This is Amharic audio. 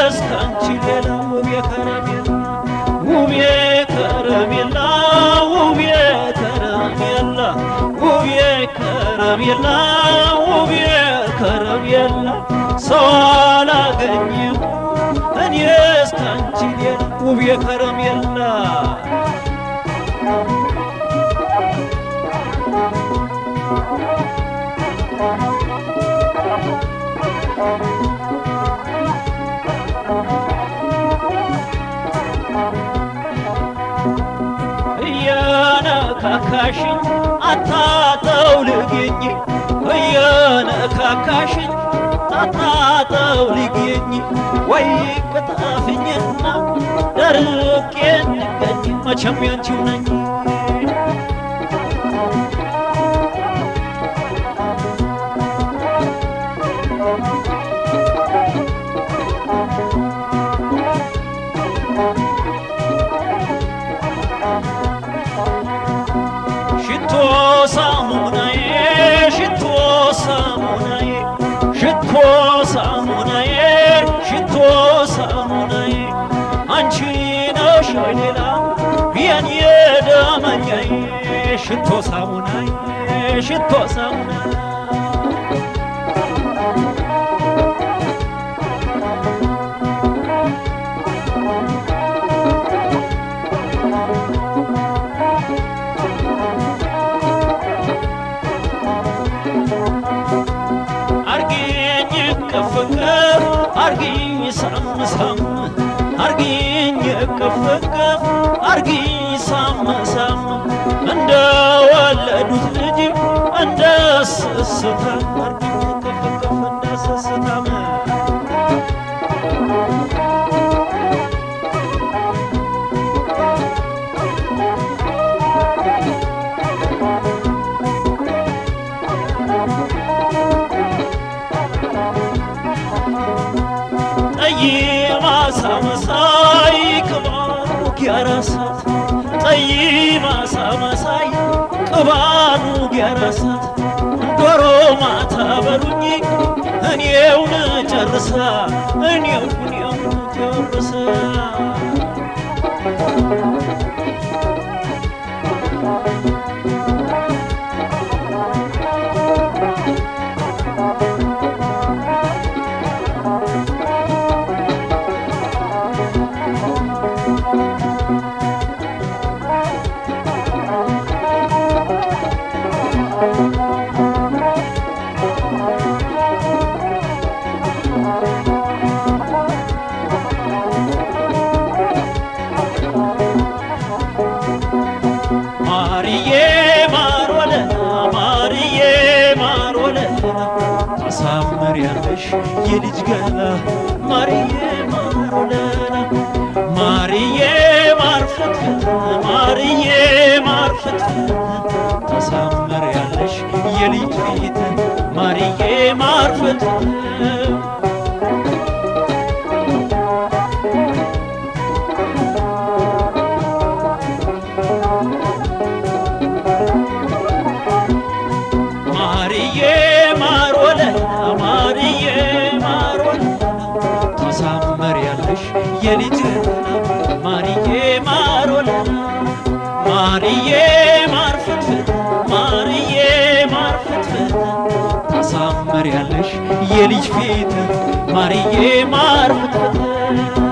እስካንቺ ሌላ ውቤ ከረሜላ ውቤ ከረሜላ ውቤ ከረሜላ ውቤ ከረሜላ ውቤ ከረሜላ ሰው አላገኝም እኔ እስካንቺ ሌላ ውቤ ከረሜላ እየነካካሽኝ አታጠው ልገኝ እየነካካሽኝ አታጠው ልገኝ ወይ ቅጣፍኝና ደርቄ እንገኝ መቼም ያንቺው ነኝ ሽቶ ሳሙናዬ ሽቶ ሳሙናዬ ሽቶ ሳሙናዬ ሽቶ ሳሙናዬ አንቺ ነሽ ወይ ሌላ የኔ ደመኛዬ ሽቶ ሳሙናዬ ሽቶ ሳሙናዬ አርጊኝ ቅፍቅፍ አርጊኝ ሳምሳም አርጊኝ ቅፍቅፍ አርጊኝ ሳምሳም እንደ ወለዱት ልጅ እንደ ስስታም አርጊኝ ቅፍቅፍ እንደ ስስታም ጠይማ ሳመሳይ ቅባኑ ጊያራሳት ጠይማ ሳመሳይ ቅባኑ ጊያራሳት ዶሮ ማታ በሉኝ እኔውን ጨርሳ እኔው እኔውን ጨርሳ ማርዬ ማር ወለላ ማርዬ ማር ወለላ ታሳምሪያለሽ የልጅ ገላ ማርዬ ማር ወለላ ማርዬ ማር ፍትፍት ማርዬ ማር ፍትፍት ታሳምሪያለሽ የልጅ ፊት ማርዬ ማር ፍትፍት ማርዬ ማር ወለላ ማርዬ ማር ወለላ ታሳምሪያለሽ የልጅ ገላ ማርዬ ማር ወለላ ማርዬ ማር ፍትፍት ማርዬ ማር ፍትፍት ታሳምሪያለሽ የልጅ ፊት ማርዬ ማር ፍትፍት